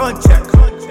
Contact.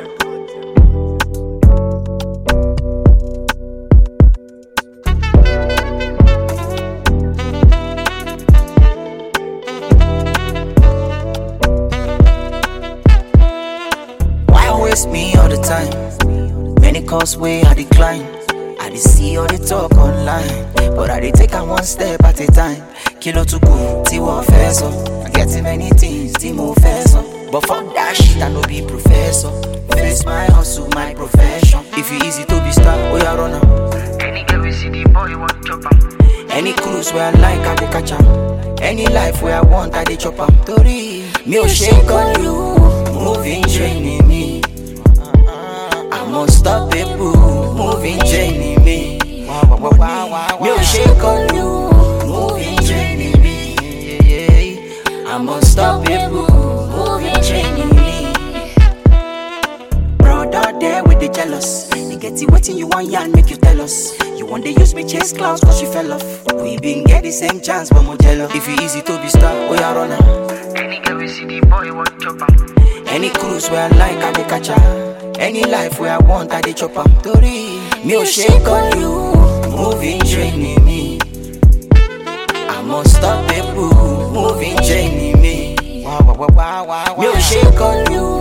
Why waste me all the time? Many calls way I decline. I dey see all the talk online, but I dey take am one step at a time. Kilo to go, tí wọ́n fẹ́ sọ. I get many things tí mo fẹ́ sọ. But fuck that shit, I no be professor. Face my hustle, my profession. If you easy to be star, oya run am. Any girl we see the boy want chop am. Any cruise where I like, I dey catch am. Any life where I want, I dey chop am. Torí mi ò ṣe kọlu, moving training me. I'm unstoppable, moving training me. Mi ò ṣe kọlu, moving training me. I'm unstoppable, moving training me. Brother there with the jealous. They get it waiting, you want yarn, make you tell us. You want they use me chase clouds cause you fell off. We been get the same chance, but more jealous. If you easy to be star, oh yeah, run am. Any girl we see the boy want chop am. Any cruise where I like, I dey catch am. Any life where I want, I dey chop am. Torí mi ò ṣe kọlu, moving training me. I'm unstoppable, moving training me. Mi ò ṣe kọlu,